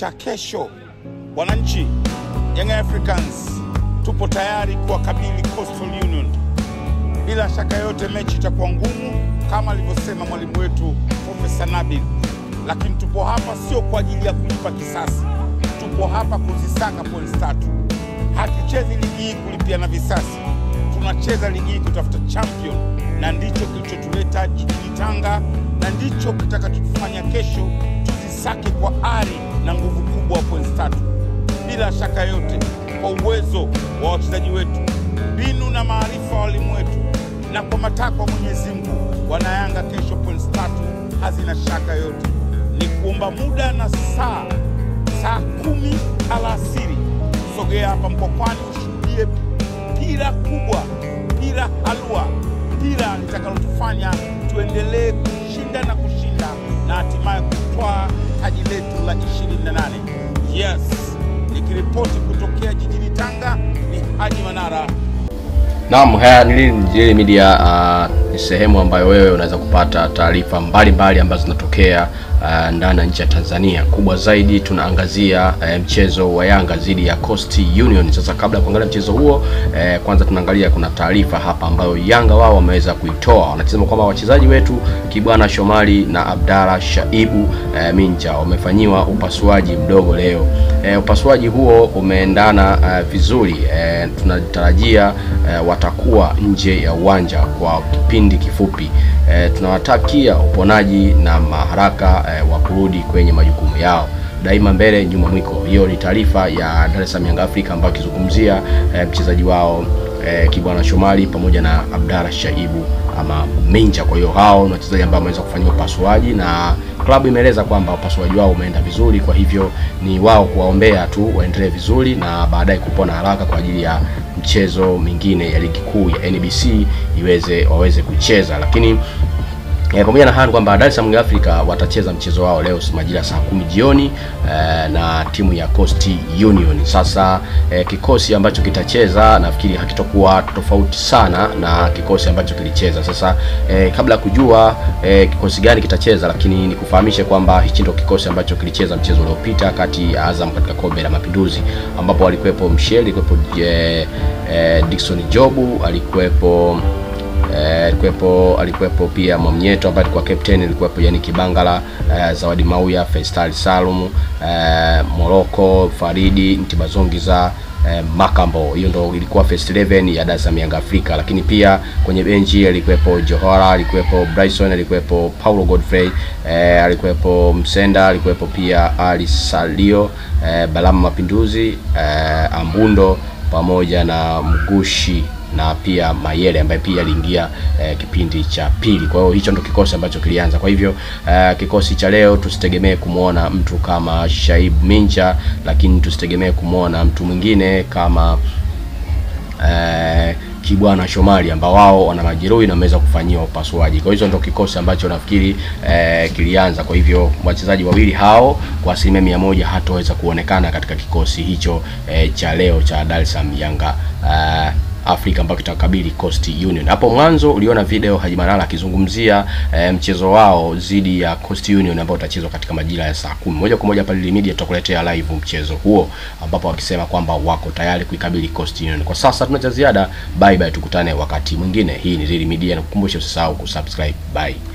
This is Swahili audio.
cha kesho. Wananchi, Young Africans tupo tayari kuwakabili Coastal Union. Bila shaka yote mechi itakuwa ngumu kama alivyosema mwalimu wetu Profesa Nabil, lakini tupo hapa sio kwa ajili ya kulipa kisasi, tupo hapa kuzisaka points tatu. Hatuchezi ligi hii kulipiana visasi, tunacheza ligi hii kutafuta champion, na ndicho kilichotuleta jijini Tanga na ndicho kitakachotufanya kesho tuzisake kwa ari na nguvu kubwa wa points tatu. Bila shaka yote, kwa uwezo wa wachezaji wetu, mbinu na maarifa wa walimu wetu, na kwa matakwa ya Mwenyezi Mungu, wanayanga kesho points tatu hazina shaka yote. Ni kuomba muda na saa saa kumi alasiri, sogea hapa Mkokwani ushuhudie pira kubwa, pira halua, pira litakalotufanya tuendelee kushinda na kushinda na hatimaye kutwaa taji letu la 28. Yes, nikiripoti kutokea jijini Tanga ni Haji Manara. Naam, haya ni Lili Media. Uh, ni sehemu ambayo wewe unaweza kupata taarifa mbalimbali ambazo zinatokea uh, ndani na nje ya Tanzania. Kubwa zaidi tunaangazia uh, mchezo wa Yanga dhidi ya Coast Union. Sasa kabla ya kuangalia mchezo huo uh, kwanza tunaangalia kuna taarifa hapa ambayo Yanga wao wameweza kuitoa. Wanasema kwamba wachezaji wetu Kibwana Shomari na Abdalla Shaibu uh, Minja wamefanyiwa upasuaji mdogo leo. Uh, upasuaji huo umeendana uh, vizuri. Uh, tunatarajia uh, watakuwa nje ya uwanja kwa kipindi kifupi. E, tunawatakia uponaji na maharaka e, wa kurudi kwenye majukumu yao. Daima mbele nyuma mwiko. Hiyo ni taarifa ya Dar es Salaam Young Africa ambayo akizungumzia e, mchezaji wao e, Kibwana Shomari pamoja na Abdalla Shaibu ama Minja. Kwa hiyo hao ni wachezaji ambao wameweza kufanyiwa upasuaji na klabu imeeleza kwamba upasuaji wao umeenda vizuri, kwa hivyo ni wao kuwaombea tu waendelee vizuri na baadaye kupona haraka kwa ajili ya mchezo mingine ya ligi kuu ya NBC iweze waweze kucheza, lakini E, pamoja na hayo kwamba Dar es Salaam Africa watacheza mchezo wao leo majira ya saa kumi jioni e, na timu ya Coast Union. Sasa e, kikosi ambacho kitacheza nafikiri hakitokuwa tofauti sana na kikosi ambacho kilicheza. Sasa e, kabla ya kujua e, kikosi gani kitacheza, lakini nikufahamishe kwamba hichi ndio kikosi ambacho kilicheza mchezo uliopita kati ya Azam katika kombe la Mapinduzi, ambapo alikuwepo Mshel, alikuwepo e, e, Dickson Jobu, alikuwepo alikuwepo alikuwepo pia Mwamnyeto ambaye alikuwa captain, alikuwepo yani Kibangala, uh, Zawadi Mauya, Faisal Salum, uh, Moroko, Faridi, Ntibazongiza uh, Makambo. Hiyo ndo ilikuwa first 11 ya Dar es Salaam Young Africa, lakini pia kwenye benchi alikuwepo Johara, alikuwepo Bryson, alikuwepo Paulo Godfrey, uh, alikuwepo Msenda, alikuwepo pia Ali Salio, uh, Balama Mapinduzi, uh, Ambundo pamoja na Mgushi na pia Mayele ambaye pia aliingia eh, kipindi cha pili. Kwa hiyo hicho ndo kikosi ambacho kilianza. Kwa hivyo eh, kikosi cha leo tusitegemee kumwona mtu kama Shaib Minja, lakini tusitegemee kumwona mtu mwingine kama eh, Kibwana Shomari ambao wao wana majeruhi na wameweza kufanyiwa upasuaji. Kwa hizo ndo kikosi ambacho nafikiri eh, kilianza. Kwa hivyo wachezaji wawili hao kwa asilimia mia moja hataweza kuonekana katika kikosi hicho eh, cha leo cha Dar es Salaam Yanga eh, Afrika ambayo kitakabili Coast Union. Hapo mwanzo uliona video Haji Manara akizungumzia e, mchezo wao dhidi ya Coast Union ambao utachezwa katika majira ya saa kumi. Moja kwa moja hapa Lili Media tutakuletea live mchezo huo ambapo wakisema kwamba wako tayari kuikabili Coast Union. Kwa sasa tuna cha ziada. Bye bye, tukutane wakati mwingine. Hii ni Lili Media na kukumbusha usisahau kusubscribe. Bye.